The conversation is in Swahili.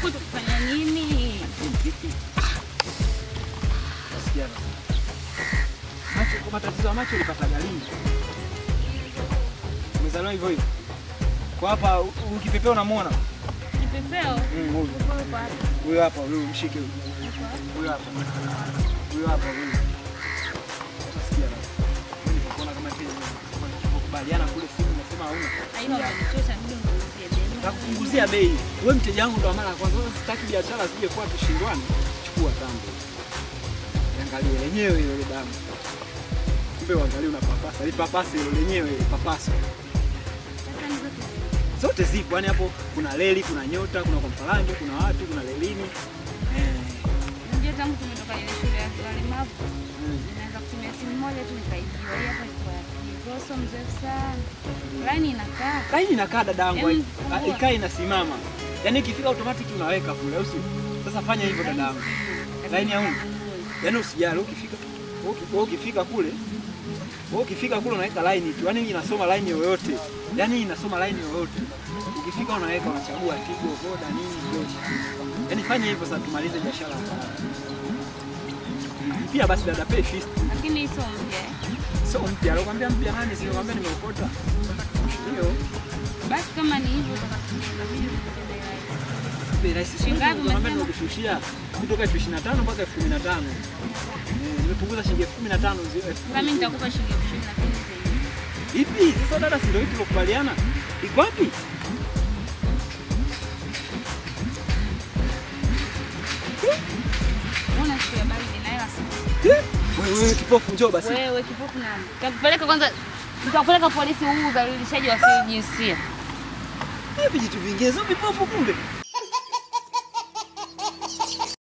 huku tukifanya nini? Nasikia basi. Macho kwa matatizo ya macho ulipata galini. Umezaliwa hivyo hivyo. Kwa hapa u- ukipepea unamwona? Kipepeo. Mm, huyu. Kipepeo yuko wapi? Huyu hapa, huyu mshike huyu. Huyu hapa. Huyu hapa huyu. Utasikia basi. Mimi nikakuona kama vile kubaliana kule simu nasema hauna. Aina unanichosha ndio nikuuzie demu. Nakupunguzia bei. Wewe mteja wangu ndo wa mara ya kwanza. Sasa sitaki biashara zije kuwa tushindwane. Chukua tambo. Angalia lenyewe ile damu. Kumbe uangalie unapapasa. Lipapase ile lenyewe papasa. Sasa nizo tu. Zote zipo. Yaani hapo kuna reli, kuna nyota, kuna kompalanjo, kuna watu, kuna lelini. Eh. Unajua tangu tumetoka ile shule ya walemavu Mm. Naweza kutumia simu moja tu nikaibiwa. Hii hapa iko ya Rosso mzee sana. Line inakaa. Laini inakaa dadangu, Em, hai- fungua. ikae inasimama. Yaani ikifika automatic unaweka kule, au sio? Sasa fanya hivyo dadangu. Laini ya unga. Yaani usijali ukifika uki- wewe ukifika kule wewe ukifika kule unaweka line tu. Yaani inasoma line yoyote. Yaani inasoma line yoyote. Ukifika unaweka unachagua Tigo, Voda, nini yote. Yaani fanya hivyo sasa tumalize biashara. Pia basi dada pay fist. Lakini hii sio mpya. eh. Sio mpya, alokuambia mpya nani? Sio kwambia nimeokota. Ndio. Basi kama ni hivyo itabidi upate bei rahisi. Bei rahisi Shilingi ngapi Nakwambia umesema? nimekushushia kutoka elfu ishirini na tano mpaka elfu kumi na tano. Eh, Nimepunguza shilingi elfu kumi na tano zi- elfu Sasa mimi nitakupa shilingi elfu ishirini lakini zaidi. Ipi? Sasa dada, si ndio hii tulokubaliana? Iko wapi? Mbona siku ya baridi na hela sina? Eh, Wewe wewe kipofu njoo basi. Wewe kipofu nani? Nitakupeleka kwanza nitakupeleka polisi huu udhalilishaji wa kijinsia. Hivi vitu vingine sio vipofu kumbe.